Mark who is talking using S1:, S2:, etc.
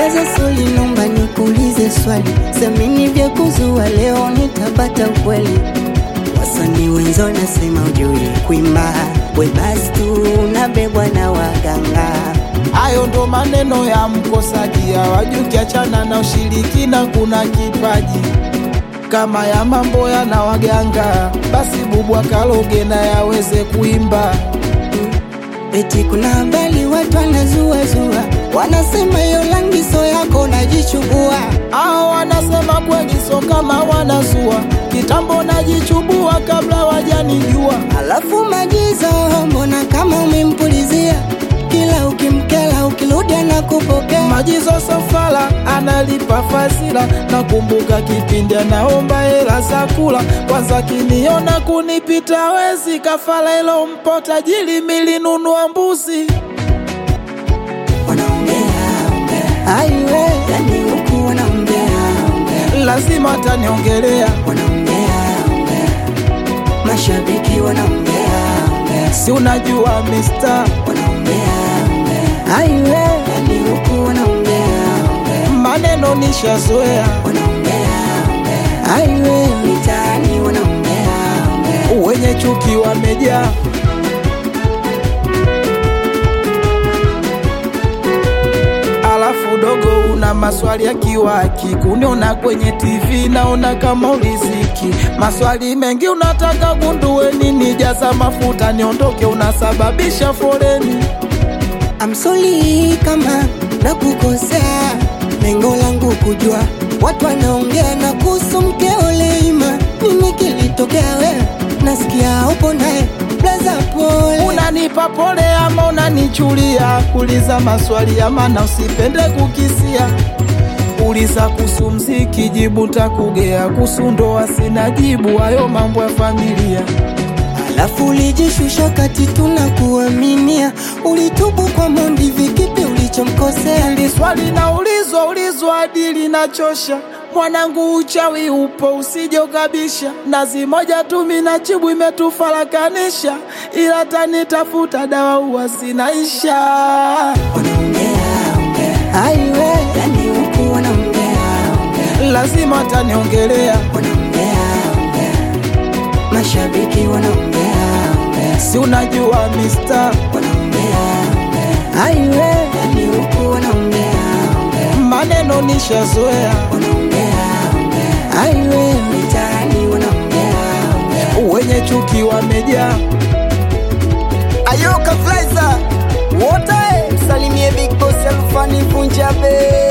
S1: Blaza Soli, nomba nikuulize swali, semini vya kuzua, leo nitapata ukweli. Wasanii wenzo nasema ujui kuimba, we basi tu unabebwa na waganga.
S2: Hayo ndo maneno ya mkosaji, hawajui ukiachana na ushirikina kuna kipaji kama ya mambo yana waganga, basi bubu akaloge na yaweze kuimba.
S1: Eti kuna habari watu wanazuazua, wanasema hiyo rangi so yako najichubua.
S2: Hao wanasema kweli, so kama wanazua kitambo, najichubua kabla wajanijua.
S1: Alafu Majizo, mbona kama umempulizia kila ukimkela, ukirudi anakupokea.
S2: Majizo Safala analipa fazila, nakumbuka kipindi anaomba hela za kula. Kwanza kiniona kunipita wezi, kafala ilo mpo tajiri, milinunua mbuzi.
S1: Wanaongea ongea, aiwe, yani huku wanaongea ongea,
S2: Lazima ataniongelea,
S1: wanaongea ongea, mashabiki wanaongea ongea,
S2: si unajua mister,
S1: wanaongea ongea, aiwe, yani huku wanaongea ongea,
S2: maneno nishazoea,
S1: wanaongea ongea, aiwe, mitaani wanaongea ongea.
S2: wenye chuki wamejaa. Alafu dogo, una maswali ya kiwaki, kuniona kwenye TV naona kama uliziki. Maswali mengi unataka gundue nini? Jaza mafuta niondoke, unasababisha foleni.
S1: I'm sorry kama nakukosea, lengo langu kujua watu wanaongea na kuhusu mkeo Leima. Nini kilitokea wewe? Nasikia upo naye blaza, pole.
S2: Unanipa pole ama unanichulia? Uliza maswali ya maana, usipende kukisia. Uliza kuhusu mziki, jibu takugea. Kuhusu ndoa sina jibu, hayo mambo ya familia.
S1: Alafu ulijishusha kati tunakuaminia, ulitubu kwa Mondi, vikipi ulichomkosea?
S2: Hili swali naulizwa ulizwa hadi linachosha. Mwanangu, uchawi upo, usije ukabisha. Nazi moja tu minachibu imetufarakanisha, ila tanitafuta dawa huwa zinaisha.
S1: Wanaongea ongea, aiwe, yani huku wanaongea ongea,
S2: Lazima ataniongelea,
S1: wanaongea ongea, mashabiki wanaongea ongea
S2: si unajua mister,
S1: wanaongea ongea, aiwe, yani huku wanaongea ongea,
S2: maneno nishazoea.
S1: wanaongea ongea, aiwe, mitaani wanaongea ongea.
S2: wenye chuki wamejaa.
S1: Ayoka Flaiza wote msalimie Big Boss Alfani Punjabe